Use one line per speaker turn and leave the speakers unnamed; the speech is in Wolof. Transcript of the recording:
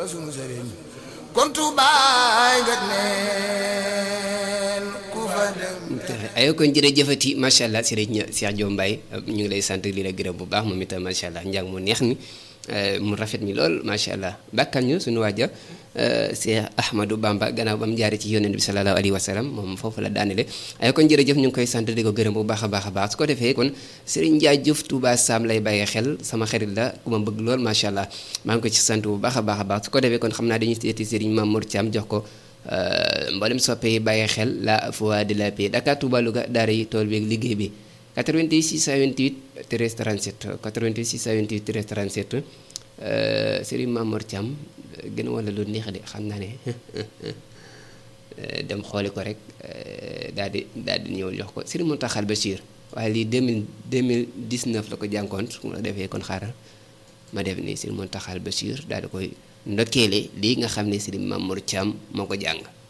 Bamba sunu sëriñ kon tuubaay nga neen ku fa dem
ayo kon jërëjëfati macha allah sëriñ Cheikh Diop Mbaye ñu ngi lay sant li la gërëm bu baax moom itam macha allah njàng mu neex mi mu rafet mi lool macha allah bàkkal ñu suñu waaja Cheikh Ahmadou Bamba gannaaw ba mu jaaree ci yonent bi sallallahu alayhi wa sallam moom foofu la daanele ayo kon jërëjëf ñu ngi koy sant di ko gërëm bu baax a baax a baax su ko defee kon Serigne Ndiaye Diouf Touba Sam lay bàyyee xel sama xarit la ku ma bëgg lool macha allah maa ngi ko ci sant bu baax a baax a baax su ko defee kon xam naa dañuy seeti Serigne Mamour Thiam jox ko mboolem soppe yi bàyyi xel la voix de la paix Dakar Touba Louga daara yi tool bi ak liggéey bi 88 628 13 37 88 628 13 37 Serigne Mamour Thiam gën wala lu neex de xam naa ne dem xooli ko rek daal di daal di ñëw jox ko Serigne Mountakha Bachir waaye lii 2000 2019 la ko jànkoon su ma defee kon xaaral ma def nii Serigne Mountakha Bachir daal di koy ndokkeele lii nga xam ne Serigne Mamour Thiam moo ko jàng